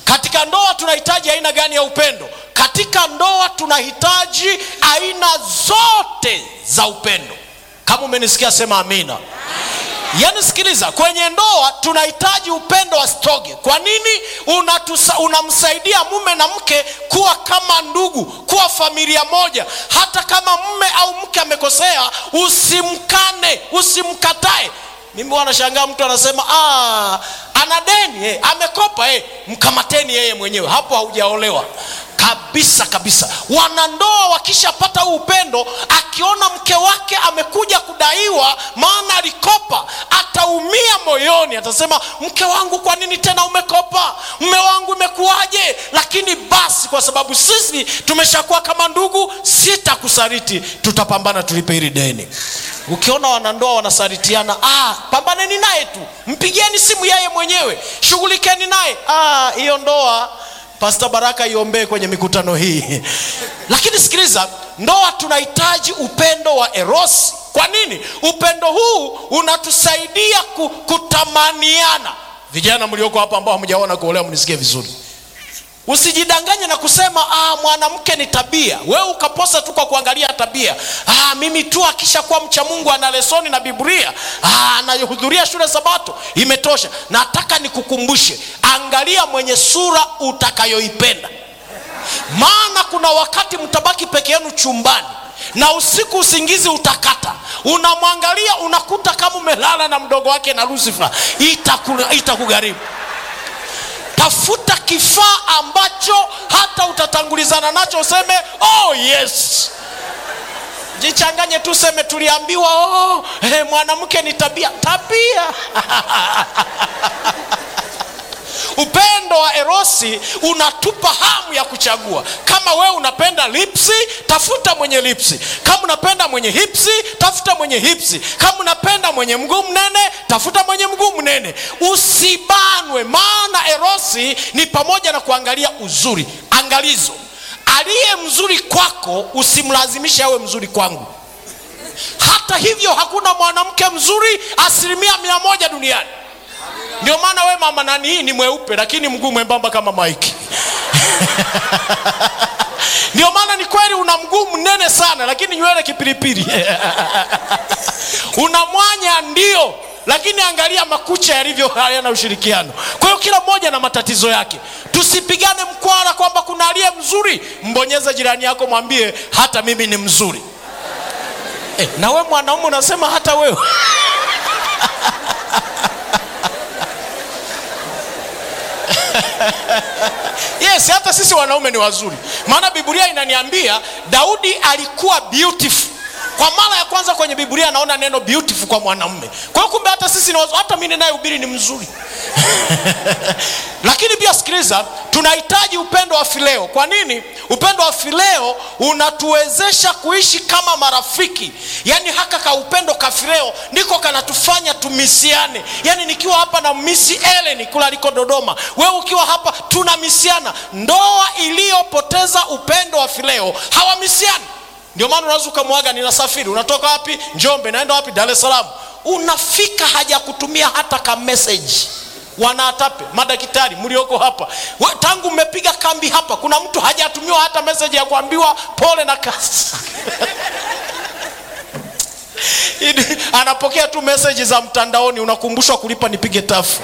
katika ndoa tunahitaji aina gani ya upendo katika ndoa tunahitaji aina zote za upendo kama umenisikia sema amina yaani sikiliza kwenye ndoa tunahitaji upendo wa stoge kwa nini Unatusa, unamsaidia mume na mke kuwa kama ndugu kuwa familia moja hata kama mume au mke amekosea usimkane usimkatae mimi wanashangaa mtu anasema "Ah, ana deni eh, amekopa eh, mkamateni yeye mwenyewe hapo haujaolewa kabisa kabisa wanandoa wakishapata huu upendo akiona mke wake amekuja kudaiwa maana alikopa ataumia moyoni atasema mke wangu kwa nini tena umekopa mme wangu imekuwaje lakini basi kwa sababu sisi tumeshakuwa kama ndugu sitakusariti tutapambana tulipe hili deni ukiona wanandoa wanasaritiana ah, pambaneni naye tu mpigieni simu yeye mwenyewe shughulikeni naye ah, hiyo ndoa pasta baraka iombee kwenye mikutano hii lakini sikiliza ndoa tunahitaji upendo wa erosi kwa nini upendo huu unatusaidia ku, kutamaniana vijana mlioko hapa ambao hamjaona kuolewa mnisikie vizuri usijidanganye na kusema ah, mwanamke ni tabia wewe ukaposa tu kwa kuangalia tabia ah, mimi tu akishakuwa mcha mungu ana lesoni na biblia ah, anahudhuria shule sabato imetosha nataka nikukumbushe angalia mwenye sura utakayoipenda maana kuna wakati mtabaki peke yenu chumbani na usiku usingizi utakata unamwangalia unakuta kama umelala na mdogo wake na lusifa itakugharimu ita tafuta kifaa ambacho hata utatangulizana nacho useme oh yes jichanganye tu seme tuliambiwa oh, hey, mwanamke ni tabia tabia upendo wa erosi unatupa hamu ya kuchagua kama wewe unapenda lipsi tafuta mwenye lipsi kama unapenda mwenye hipsi tafuta mwenye hipsi kama unapenda mwenye mguu mnene tafuta mwenye mguu mnene usibanwe maana erosi ni pamoja na kuangalia uzuri angalizo aliye mzuri kwako usimlazimishe awe mzuri kwangu hata hivyo hakuna mwanamke mzuri asilimia mia moja duniani ndio maana we mama nani hii ni mweupe lakini mguu mwembamba kama maiki ndio maana ni kweli una mguu mnene sana lakini nywele kipilipili una mwanya ndio lakini angalia makucha yalivyo hayana ushirikiano kwa hiyo kila mmoja na matatizo yake tusipigane mkwara kwamba kuna aliye mzuri mbonyeze jirani yako mwambie hata mimi ni mzuri eh, na we mwanaume unasema hata wewe yes hata sisi wanaume ni wazuri maana biblia inaniambia daudi alikuwa beautiful kwa mara ya kwanza kwenye biblia anaona neno beautiful kwa mwanamume kwa hiyo kumbe hata sisi ni wazuri hata mi ninayehubiri ni mzuri lakini pia sikiliza tunahitaji upendo wa fileo kwa nini upendo wa fileo unatuwezesha kuishi kama marafiki yaani haka ka upendo ka fileo ndiko kanatufanya tumisiane yaani nikiwa hapa na misi eleni kula aliko dodoma wewe ukiwa hapa tunamisiana ndoa iliyopoteza upendo wa fileo hawamisiani ndio maana unaweza ukamwaga ninasafiri unatoka wapi njombe naenda wapi dar es salaam unafika haja kutumia hata ka message wanaatape madaktari mlioko hapa We, tangu mmepiga kambi hapa kuna mtu hajatumiwa hata message ya kuambiwa pole na kasi anapokea tu message za mtandaoni unakumbushwa kulipa nipige tafu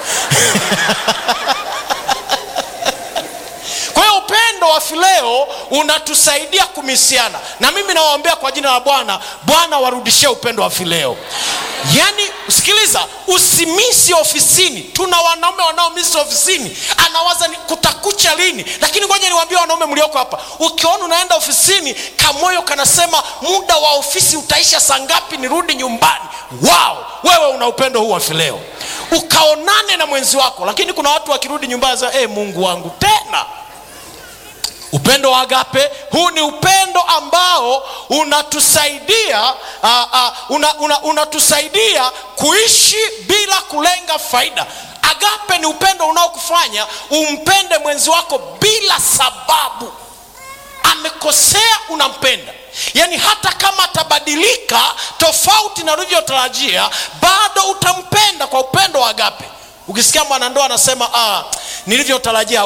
kwa hiyo upendo wa fileo unatusaidia kumisiana na mimi nawaombea kwa jina la bwana bwana warudishie upendo wa fileo yaani sikiliza usimisi ofisini tuna wanaume wanaomisi ofisini anawaza ni kutakucha lini lakini ngoja niwaambie wanaume mlioko hapa ukiona unaenda ofisini kamoyo kanasema muda wa ofisi utaisha saa ngapi nirudi nyumbani wao wewe una upendo huu wa fileo ukaonane na mwenzi wako lakini kuna watu wakirudi nyumbani za hey, mungu wangu tena upendo wa agape huu ni upendo ambao unatusaidia uh, uh, una, una, unatusaidia kuishi bila kulenga faida agape ni upendo unaokufanya umpende mwenzi wako bila sababu amekosea unampenda yaani hata kama atabadilika tofauti na ulivyotarajia bado utampenda kwa upendo wa agape ukisikia mwanandoa anasema ah, nilivyotarajia